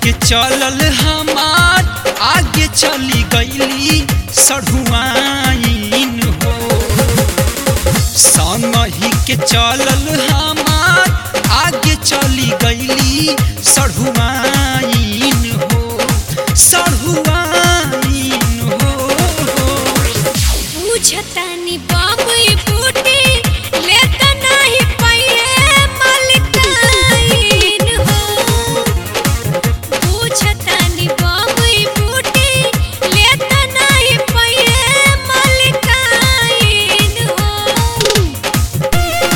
के चलल हमार आगे चली गईली सढ़ुआइन हो संगही के चलल हमार आगे चली गईली सढ़ुआइन हो सढ़ुआइन हो पूछतानी बाबई बूटी लेता नाही पइए मलकाइन हो पूछतानी बाबई बूटी लेता नाही पइए मलकाइन हो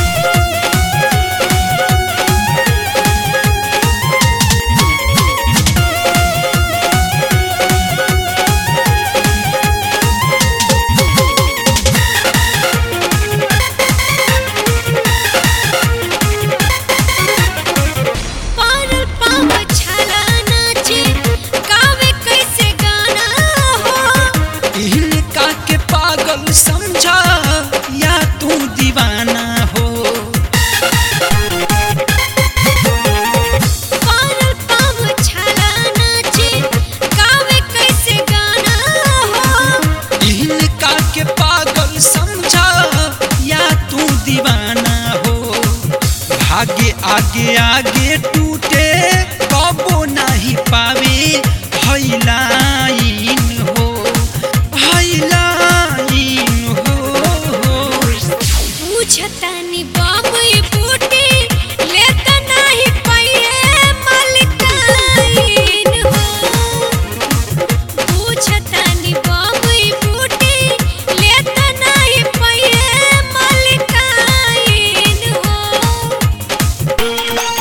पारल पाव छाला नाचे गावे कैसे गाना हो इनका के पागल समझा या तू दीवाना हो पारल पाव छाला नाचे गावे कैसे गाना हो इनका के पागल समझा या तू दीवाना हो भागे आगे आगे टूटे कबो नहीं पावे हैलाइन हो हैलाइन हो पूछतानी बाबई बूटी लेता नाही पइए मलकाइन हो पूछतानी बाबई बूटी लेता नाही पइए मलकाइन हो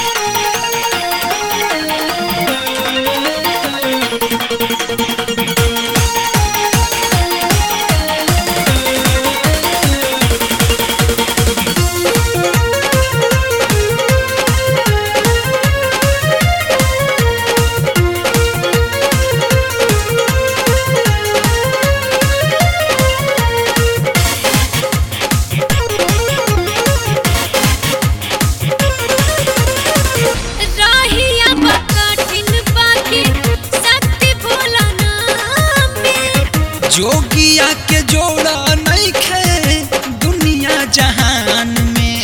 राहिया बकटिन बाकी शक्ति भोला नाम में जोगिया के जोड़ा नहीं खे दुनिया जहान में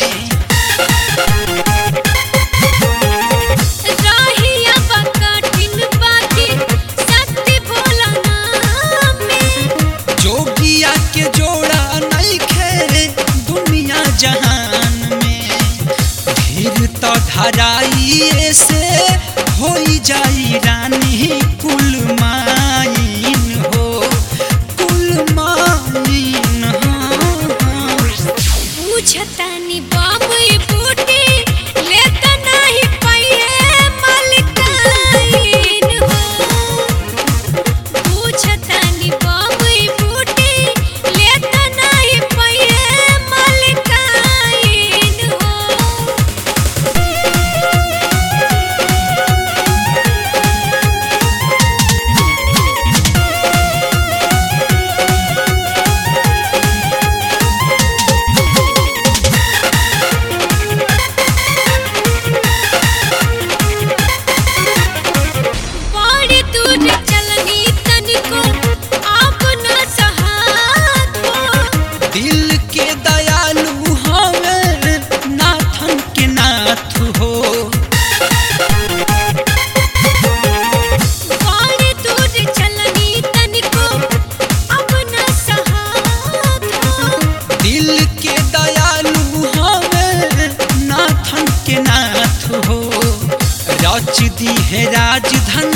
राहिया बकटिन बाकी शक्ति भोला नाम में जोगिया के जोड़ा नहीं खे दुनिया जहान में धीर तो धराई से होई जाई रानी कुल माइन हो कुल माइन हो पूछतानी बाबई बूटी लेता नाही पइए मलकाइन हो पूछतानी बाबई बूटी लेता नाही पइए मलकाइन हो बड़ी दूर चलनी तनिको आप न सहात हो दिल के दयालु हवे नाथन के नाथ हो बड़ी दूर चलनी तनिको आप न सहात हो दिल के दयालु हवे नाथन के नाथ हो रच दी है राजधन